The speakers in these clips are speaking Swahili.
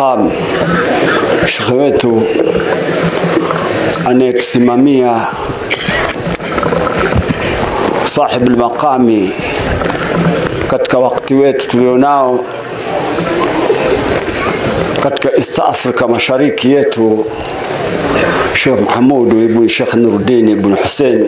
Maqam, shekhe wetu anayetusimamia sahib almaqami katika wakati wetu tulionao katika East Africa mashariki yetu, Sheikh Mahamudu ibn Sheikh Nuruddin ibn Hussein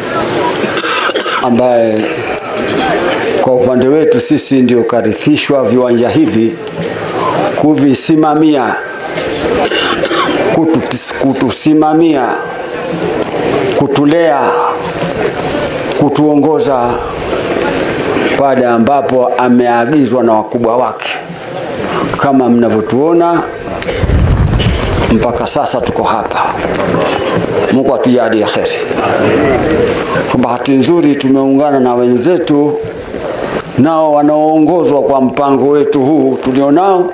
ambaye kwa upande wetu sisi ndio karithishwa viwanja hivi kuvisimamia, kututis, kutusimamia, kutulea, kutuongoza pale ambapo ameagizwa na wakubwa wake. Kama mnavyotuona mpaka sasa tuko hapa. Mungu atujalie kheri. Kwa bahati nzuri tumeungana na wenzetu nao wanaoongozwa kwa mpango wetu huu tulionao,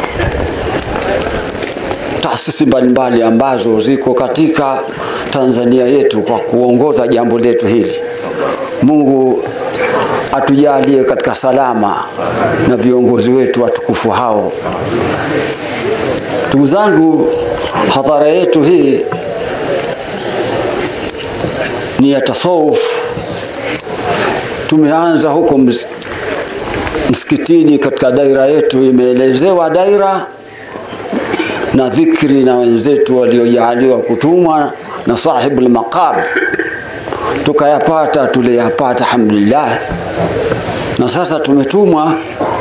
taasisi mbalimbali ambazo ziko katika Tanzania yetu kwa kuongoza jambo letu hili. Mungu atujalie katika salama na viongozi wetu watukufu hao. Ndugu zangu, hadhara yetu hii ni ya tasawuf. Tumeanza huko ms msikitini katika daira yetu, imeelezewa daira na dhikri na wenzetu waliojaaliwa kutumwa na sahibul maqam, tukayapata tuliyapata, alhamdulillah. Na sasa tumetumwa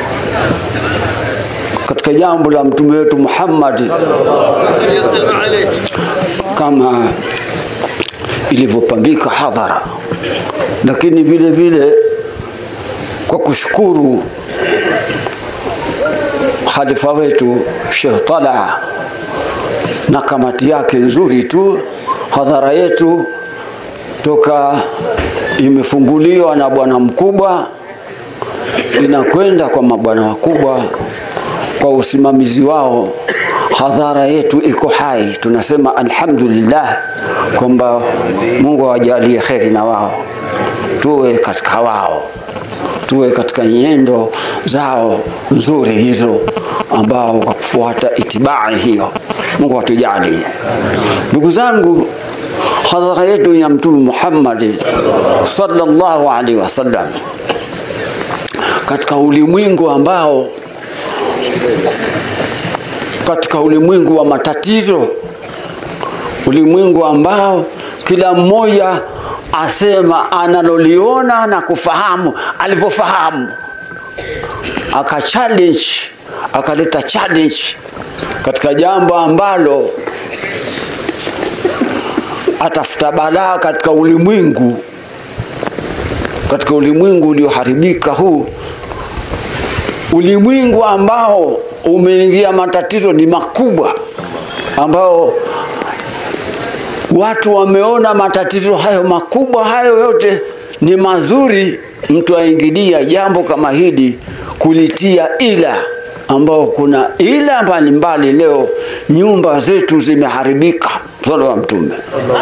katika jambo la mtume wetu Muhammad kama ilivyopambika hadhara, lakini vile vile kwa kushukuru khalifa wetu Sheikh Talaa na kamati yake nzuri tu, hadhara yetu toka imefunguliwa na bwana mkubwa inakwenda kwa mabwana wakubwa kwa usimamizi wao, hadhara yetu iko hai. Tunasema alhamdulillah kwamba Mungu awajalie kheri na wao, tuwe katika wao, tuwe katika nyendo zao nzuri hizo, ambao kwa kufuata itibai hiyo, Mungu atujalie. Ndugu zangu, hadhara yetu ya Mtume Muhammad sallallahu alaihi wasallam katika ulimwengu ambao katika ulimwengu wa matatizo, ulimwengu ambao kila mmoja asema analoliona na kufahamu alivyofahamu, aka challenge akaleta challenge katika jambo ambalo atafuta balaa katika ulimwengu, katika ulimwengu ulioharibika huu ulimwengu ambao umeingia matatizo ni makubwa, ambao watu wameona matatizo hayo makubwa hayo yote ni mazuri, mtu aingilia jambo kama hili kulitia ila, ambao kuna ila mbalimbali. Leo nyumba zetu zimeharibika, swala wa Mtume.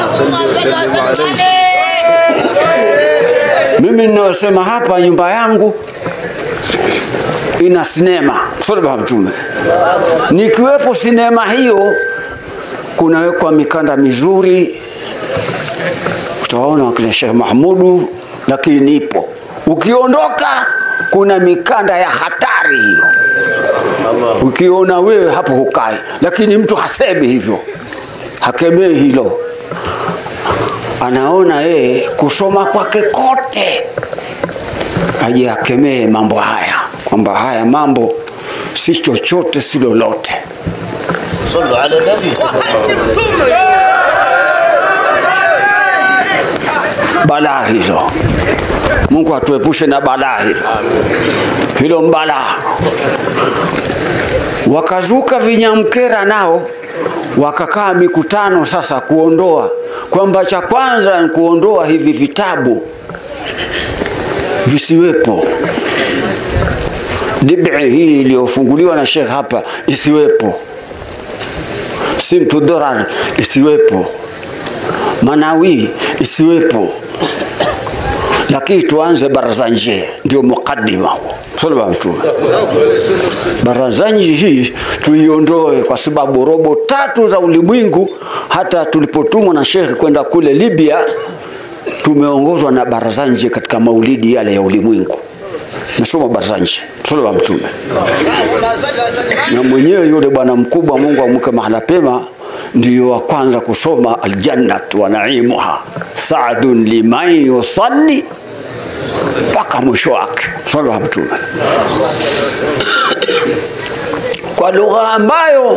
Mimi ninayosema hapa, nyumba yangu ina sinema swala wa Mtume. Nikiwepo sinema hiyo, kunawekwa mikanda mizuri, utaona wakina Sheikh Mahmudu, lakini nipo. Ukiondoka kuna mikanda ya hatari hiyo, ukiona wewe hapo hukai, lakini mtu hasemi hivyo, hakemei hilo, anaona yeye kusoma kwake kote aje akemee mambo haya kwamba haya mambo si chochote si lolote. صلوا على النبي balaa hilo. Mungu atuepushe na balaa hilo, hilo mbalaa. Wakazuka vinyamkera nao wakakaa mikutano sasa kuondoa, kwamba cha kwanza ni kuondoa hivi vitabu visiwepo, dibi hii iliyofunguliwa na Sheikh hapa isiwepo, simtu dorar isiwepo, manawi isiwepo lakini tuanze baraza nje, ndio mukaddima huo. swala wa mtume barazanji hii tuiondoe kwa sababu robo tatu za ulimwengu hata tulipotumwa na shekhe kwenda kule libya tumeongozwa na barazanji katika maulidi yale ya ulimwengu nasoma barazanji swala wa mtume na mwenyewe yule bwana mkubwa mungu amweke mahala pema ndiyo wa kwanza kusoma aljannat wa naimuha saadun liman yusalli mpaka mwisho wake swala wa mtume kwa lugha ambayo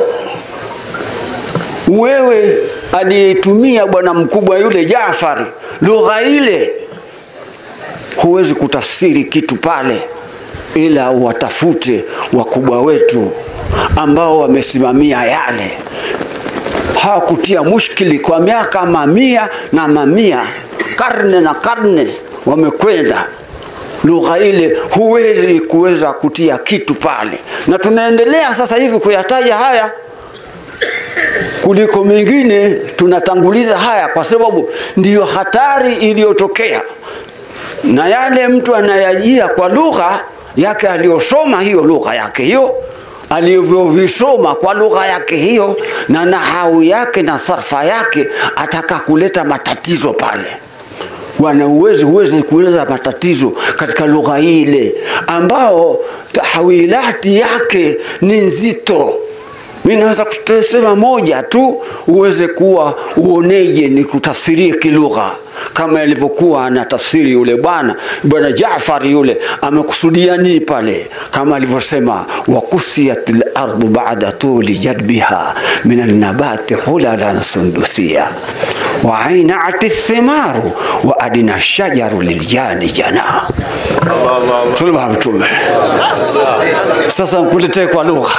wewe aliyetumia bwana mkubwa yule Jaafari, lugha ile huwezi kutafsiri kitu pale, ila watafute wakubwa wetu ambao wamesimamia yale, hawakutia mushkili kwa miaka mamia na mamia, karne na karne wamekwenda lugha ile huwezi kuweza kutia kitu pale, na tunaendelea sasa hivi kuyataja haya kuliko mengine, tunatanguliza haya kwa sababu ndiyo hatari iliyotokea, na yale mtu anayajia kwa lugha yake aliyosoma, hiyo lugha yake hiyo alivyovisoma kwa lugha yake hiyo na nahau yake na sarfa yake, ataka kuleta matatizo pale wana uwezo huwezi kueleza matatizo katika lugha ile ambao tahawilati yake ni nzito mi naweza kusema moja tu uweze kuwa uoneje ni kutafsirie kilugha kama ilivyokuwa na tafsiri yule bwana bwana Jaafar yule amekusudia nini pale kama alivyosema wakusiyat lardu bada tuli jadbiha min alnabati hulalan sundusia waainat thimaru wa adina shajaru liljani jana tulima mtume sasa nkuletee kwa lugha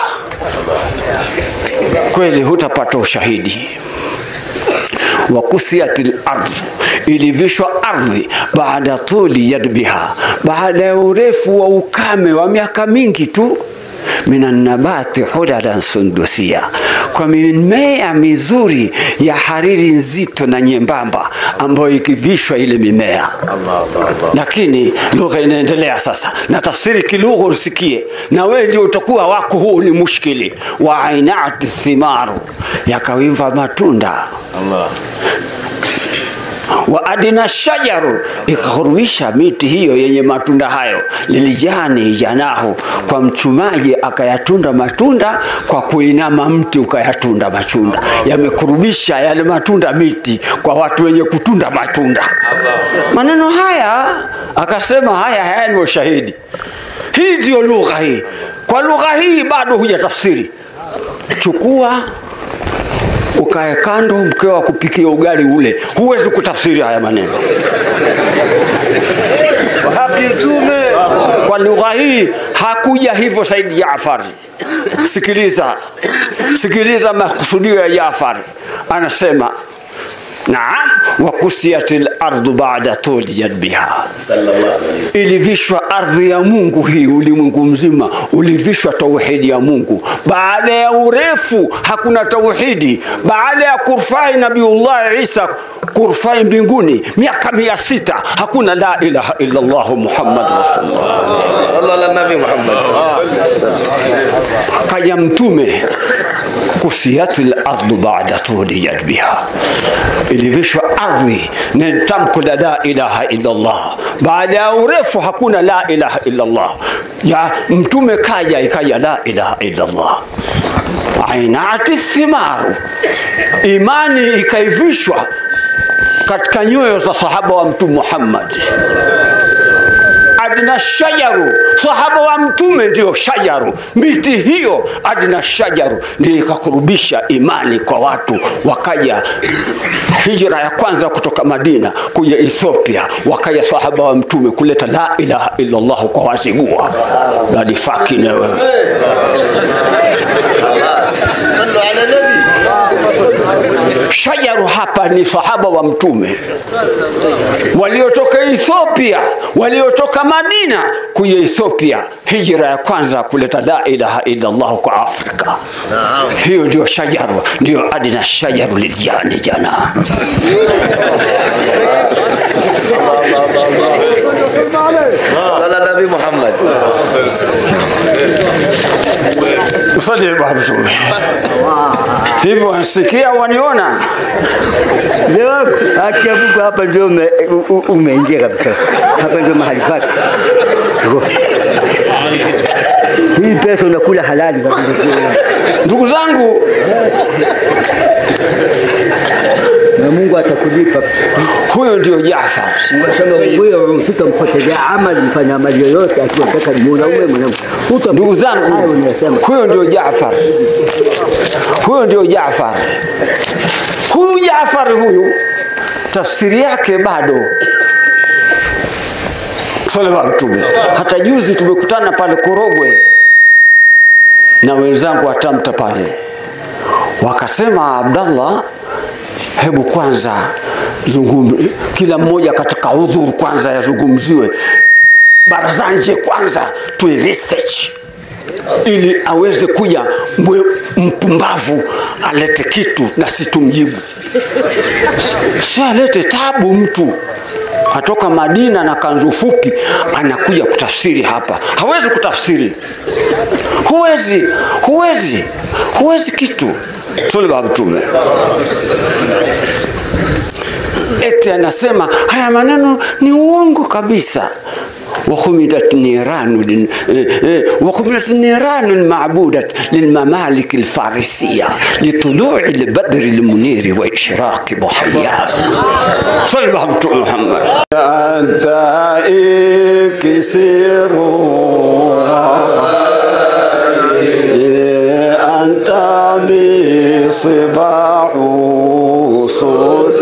kweli hutapata ushahidi wakusiyat lardh ilivishwa ardhi baada tuli yadbiha baada ya urefu wa ukame wa miaka mingi tu minannabati hulalan sundusia kwa mimea mizuri ya hariri nzito na nyembamba ambayo ikivishwa ile mimea lakini lugha inaendelea sasa na tafsiri kilugha usikie na wewe ndio utakuwa wako huu ni mushkili wa ainati thimaru yakawimva matunda Allah. wa adina shajaru ikahurubisha miti hiyo yenye matunda hayo lilijani janahu kwa mchumaji akayatunda matunda kwa kuinama mti ukayatunda matunda yamekurubisha yale matunda miti kwa watu wenye kutunda matunda maneno haya akasema haya haya ni ushahidi hii ndiyo lugha hii kwa lugha hii bado hujatafsiri chukua ukae kando mkeo akupikia ugali ule huwezi kutafsiri haya maneno haki mtume kwa lugha hii hakuja hivyo saidi jafari sikiliza sikiliza makusudio ya jafari anasema naam wakusiyat lardu bada tuli jadbiha Sallallahu alayhi wasallam. ilivishwa ardhi ya mungu hii ulimwengu mzima ulivishwa tauhidi ya mungu baada ya urefu hakuna tauhidi baada ya kurfai nabiullah isa kurfai mbinguni miaka mia sita hakuna la ilaha illa llah muhammad rasulullah Sallallahu ala nabi Muhammad. kaja mtume kusiyat lardu bada tuli jadbiha ilivishwa ardhi na tamko la la ilaha illallah baada ya urefu hakuna la ilaha illallah ya mtume kaja ikaja la ilaha illallah ainati thimaru imani ikaivishwa katika nyoyo za sahaba wa mtume muhammad adna shajaru sahaba wa mtume ndio shajaru miti hiyo adna shajaru ndio ikakurubisha imani kwa watu wakaja hijra ya kwanza kutoka madina kuja ethiopia wakaja sahaba wa mtume kuleta la ilaha illallah kwa wazigua badifaki na wewe Sallu ala nabi. shajaru hapa ni sahaba wa mtume waliotoka ethiopia waliotoka madina kuja ethiopia hijra ya kwanza kuleta la ilaha illallah kwa afrika Naam. hiyo ndio shajaru ndio adina shajaru liljani jana صلى على النبي محمد Msali Bwana Mtume. Hivyo wanisikia waniona? Leo haki ya Mungu hapa ndio ume- u- u- umeingia kabisa. Hapa ndio mahali pake. Ngo. Hii pesa unakula halali kabisa. Ndugu zangu, Na Mungu atakulipa. huyo ndio Jaafar. Unasema wewe utampotezea amali mfanya amali yoyote akiwataka ni mwanaume mwanamke. Utamp- Ndugu Hayo zangu, unayosema. huyo ndio Jaafar. Huyo ndio Jaafar. Huyu Jaafar huyu tafsiri yake bado Sallallahu Mtume. Hata juzi tumekutana pale Korogwe na wenzangu wa Tamta pale, wakasema Abdallah, hebu kwanza zungum, kila mmoja katika udhuru kwanza yazungumziwe barazanje kwanza tuwe research ili aweze kuja mwe, mpumbavu alete kitu na si tumjibu si alete tabu mtu atoka Madina na kanzu fupi anakuja kutafsiri hapa hawezi kutafsiri huwezi huwezi huwezi kitu tule baba mtume eti anasema haya maneno ni uongo kabisa وخمدت نيران لل- إيه إيه، وخمدت النيران المعبودة للممالك الفارسية لطلوع البدر المنير وإشراق ضحياه صلى الله على محمد أنت إكسر أنت بصباح صوت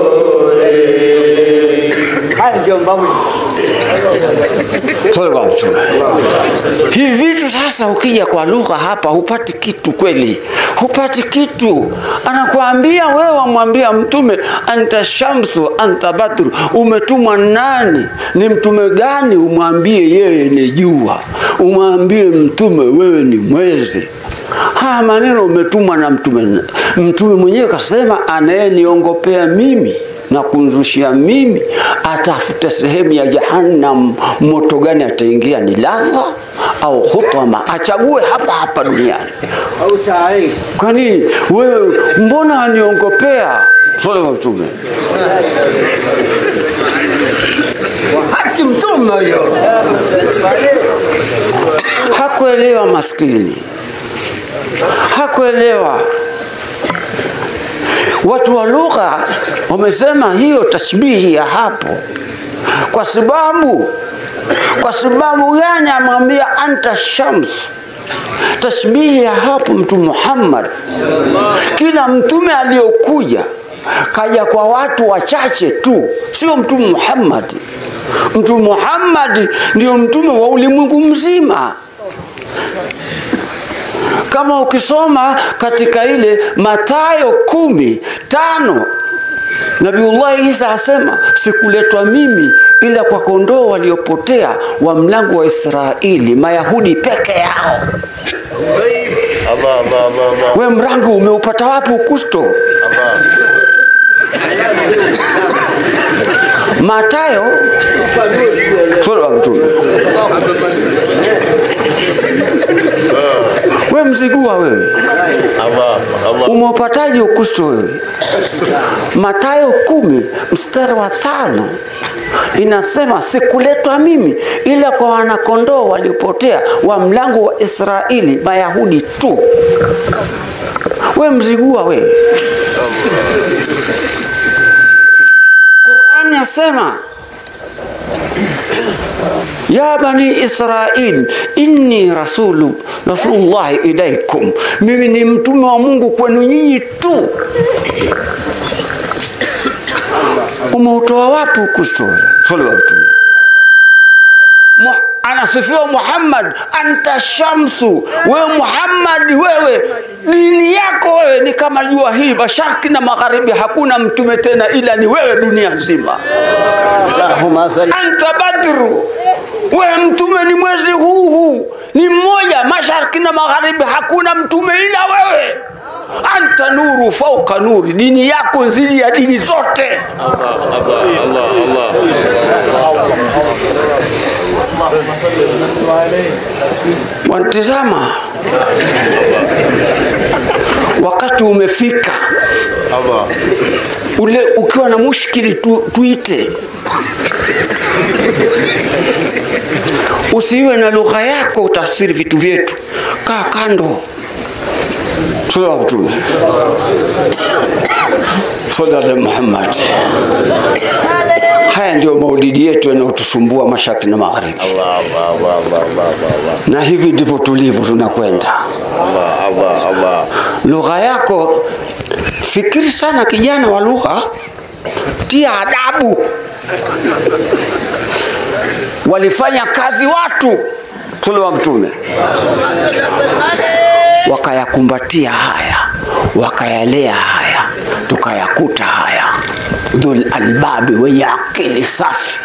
Haya ndio mambo Sallallahu alaihi wasallam. Hivi vitu sasa, ukija kwa lugha hapa hupati kitu kweli, hupati kitu. Anakuambia wewe, wamwambia Mtume anta shamsu anta badru, umetumwa nani? Ni mtume gani? Umwambie yeye ni jua, umwambie Mtume wewe ni mwezi. Haya maneno umetumwa na mtume. Mtume mwenyewe kasema, anayeniongopea mimi na kunzushia mimi atafute sehemu ya jahannam moto gani ataingia ni ladha au khutama achague hapa hapa duniani au taarifa. kwa nini wewe mbona aniongopea sole wa mtume Haki mtume huyo. hakuelewa maskini hakuelewa watu wa lugha wamesema hiyo tashbihi ya hapo kwa sababu kwa sababu gani amwambia anta shams tashbihi ya hapo mtume Muhammad kila mtume aliyokuja kaja kwa watu wachache tu sio mtume Muhammad mtume Muhammad ndio mtume wa ulimwengu mzima kama ukisoma katika ile Mathayo kumi tano Nabiullahi Isa asema sikuletwa mimi ila kwa kondoo waliopotea wa mlango wa Israeli, Mayahudi peke yao. الله الله الله الله We mrango umeupata wapi Ukristo? الله Matayo sura ya Mtume. We mzigua wewe, الله الله umeupataje Ukristo wewe? Matayo kumi mstari wa tano inasema sikuletwa mimi ila kwa wanakondoo waliopotea wa mlango wa Israeli, Mayahudi tu. We mzigua wewe. Qur'ani yasema ya bani Israil inni rasulu rasulullahi ilaikum, mimi ni mtume wa Mungu kwenu nyinyi tu. Umeutoa wapi Ukristo? Swali wa mtume Mu- anasifiwa Muhammad, anta shamsu, wewe Muhammad, wewe dini yako wewe ni kama jua hii, mashariki na magharibi, hakuna mtume tena ila ni wewe dunia nzima. Allahumma salli Anta badru, wewe mtume ni mwezi huu huu, ni mmoja, mashariki na magharibi, hakuna mtume ila wewe. Anta nuru fauka nuri, dini yako nzidi ya dini zote. الله الله الله wanitizama wakati umefika Allah. ule ukiwa na mushkili tu, tuite usiwe na lugha yako utafsiri vitu vyetu kaa kando Sallallahu Mtume Sallallahu Muhammad. Haya ndio maulidi yetu yanayotusumbua mashariki na magharibi, Allah, Allah, Allah, Allah, Allah, Allah, na hivi ndivyo tulivyo, tunakwenda Allah, Allah, Allah. lugha yako. Fikiri sana kijana wa lugha, tia adabu. Walifanya kazi watu tule wa Mtume, wakayakumbatia haya, wakayalea haya, tukayakuta haya. Dhul albabi, wenye akili safi,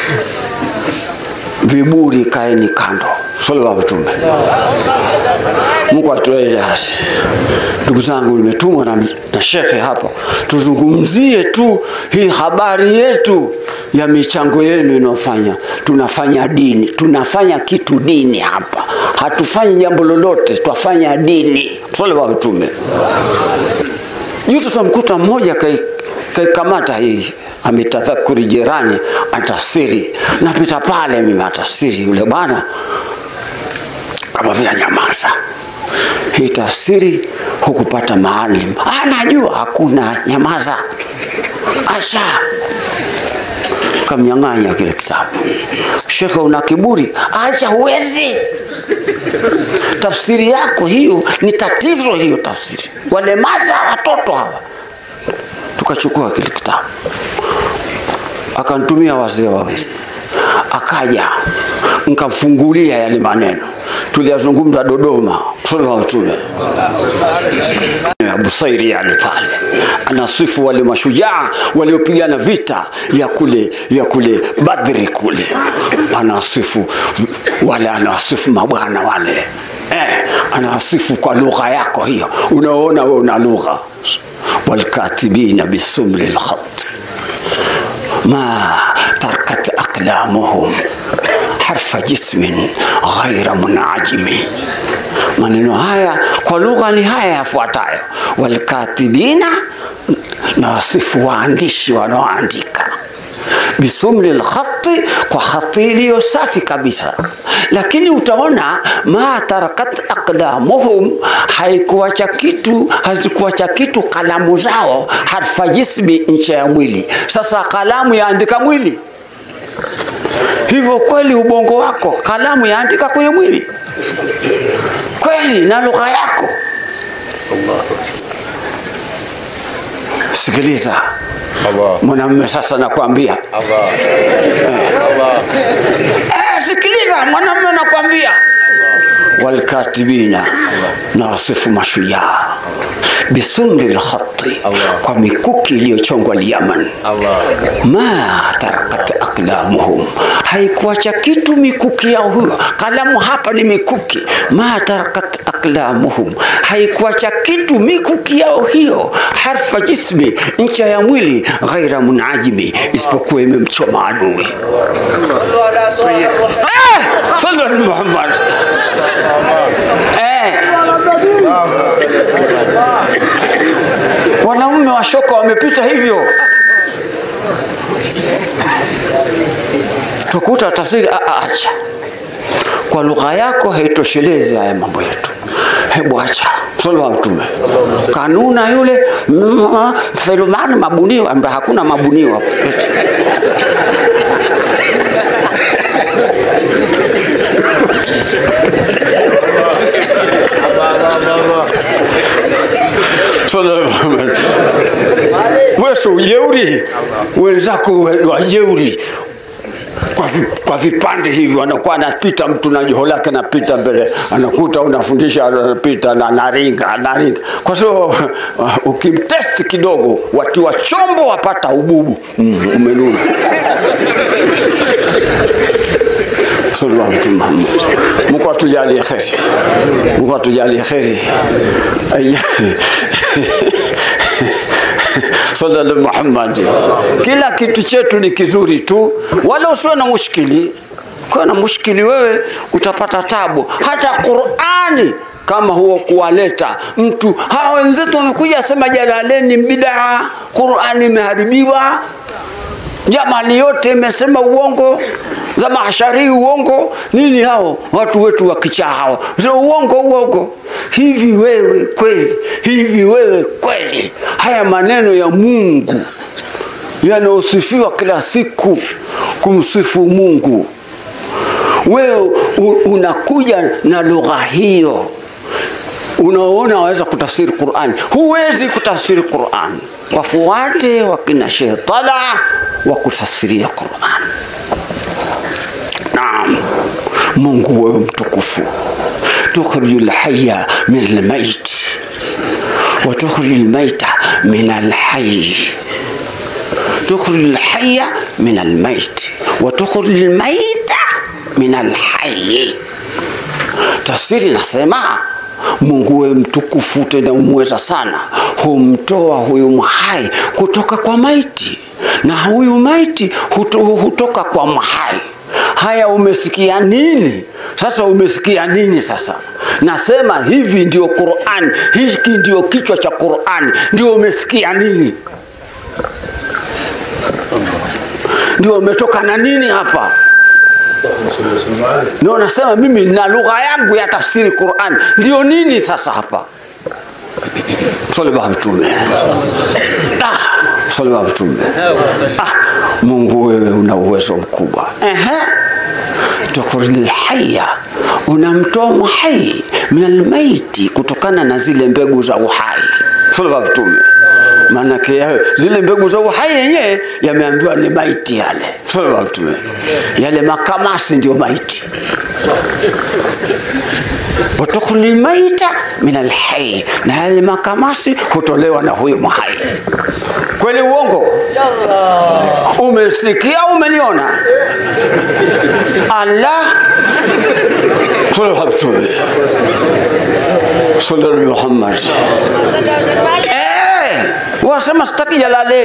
viburi kaeni kando. Sallallahu alaihi wasallam. Mungu atueleze hasi. Ndugu zangu, nimetumwa na, na shekhe hapa tuzungumzie tu hii habari yetu ya michango yenu inayofanya. Tunafanya dini, tunafanya kitu dini hapa, hatufanyi jambo lolote, twafanya dini. Swali wa Mtume. Juzi tunamkuta mmoja kai kaikamata hii ametadhakuri jirani atafsiri, napita pale mimi atafsiri yule bwana kama vile nyamaza hii tafsiri hukupata maalim anajua hakuna nyamaza asha kamnyang'anya kile kitabu shekhe una kiburi acha huwezi tafsiri yako hiyo ni tatizo hiyo tafsiri walemaza watoto hawa tukachukua kile kitabu akanitumia wazee wawili akaja nkamfungulia yale maneno tuliyazungumza Dodoma kusoma wa Mtume Abu Sairi yale pale anasifu wale mashujaa waliopigana vita ya kule ya kule Badri kule, anasifu wale, anasifu mabwana wale eh, anasifu kwa lugha yako hiyo, unaona wewe una lugha walkatibina bisumri lkhat ma tarkat aqlamuhum harfa jismin ghaira munajimi. Maneno haya kwa lugha ni haya yafuatayo: walkatibina, na wasifu waandishi wanaoandika bisumli lkhati, kwa khati iliyo safi kabisa. Lakini utaona ma tarakat aqlamuhum, haikuacha kitu, hazikuacha kitu kalamu zao, harfa jismi, ncha ya mwili. Sasa kalamu yaandika mwili hivyo kweli ubongo wako kalamu yaandika kwenye mwili kweli na lugha yako sikiliza Allah. mwanamume sasa nakwambia Allah. Allah. eh, sikiliza mwanamume nakwambia walkatibina na wasifu mashujaa bisumri lkhati Allah. kwa mikuki iliyochongwa lyaman Allah. ma tarakat aqlamuhum, haikuacha kitu mikuki yao huyo. Kalamu hapa ni mikuki. Ma tarakat aqlamuhum, haikuacha kitu mikuki yao hiyo. Harfa jismi, ncha ya mwili, ghaira munajimi, isipokuwa imemchoma adui. Eh, sallu ala Muhammad. Eh. Wanaume wa shoka wamepita hivyo. tukuta tafsiri a- a- acha kwa lugha yako haitoshelezi haya mambo yetu hebu acha swali wa mtume kanuna yule mm, felumani mabunio ambaye hakuna mabunio hapo Sallallahu alaihi wasallam. wewe si ujeuri wenzako we- wajeuri kwa, vi, kwa vipande hivi anakuwa anapita mtu na joho lake anapita mbele anakuta unafundisha anapita na naringa anaringa kwa sababu uh, ukimtesti kidogo watiwa chombo wapata ububu mm, umenuna sallallahu alaihi Muhammad. Mungu atujalie kheri, Mungu atujalie kheri. Aya- sallallahu Muhammad. Kila kitu chetu ni kizuri tu, wala usiwe na mushkili ukiwa na mushkili wewe utapata tabu hata qurani kama huo kuwaleta mtu hawa wenzetu wamekuja sema jalaleni bidaa qurani imeharibiwa jamani yote imesema uongo za mahashari uongo nini hao watu wetu wakichaa hao Sema uongo uongo hivi wewe kweli hivi wewe kweli haya maneno ya mungu yanaosifiwa kila siku kumsifu mungu wewe u- unakuja na lugha hiyo unaona waweza kutafsiri Qur'an, huwezi kutafsiri Qur'an. Wafuate wakina Sheikh Talha wa kutafsiria Qur'an. Naam, Mungu wewe mtukufu, tukhriju lhaya min almayit wa tukhriju lmaita min alhayy tukhriju lhaya min almayit wa tukhriju lmaita min alhayy tafsiri nasema mungu we mtukufu tena umweza sana humtoa huyu mhai kutoka kwa maiti na huyu maiti huto, hutoka kwa mhai haya umesikia nini sasa umesikia nini sasa nasema hivi ndio qurani hiki ndio kichwa cha qurani ndio umesikia nini ndio umetoka na nini hapa ndio nasema mimi na lugha yangu ya tafsiri Qur'an ndio nini sasa hapa swali baba mtume ah, swali baba mtume ah, Mungu wewe una uwezo mkubwa ehe tukhril hayya unamtoa muhai min almaiti kutokana na zile mbegu za uhai swali baba mtume maanake ya- zile mbegu za uhai yenyewe yameambiwa ni maiti yale swali baba mtume yale makamasi ndio maiti watukhril maita min alhai, na yale makamasi hutolewa na huyu mhai. Kweli uongo? Umesikia? Umeniona? Allah Sallallahu Muhammad. Eh, wasema sitaki jalale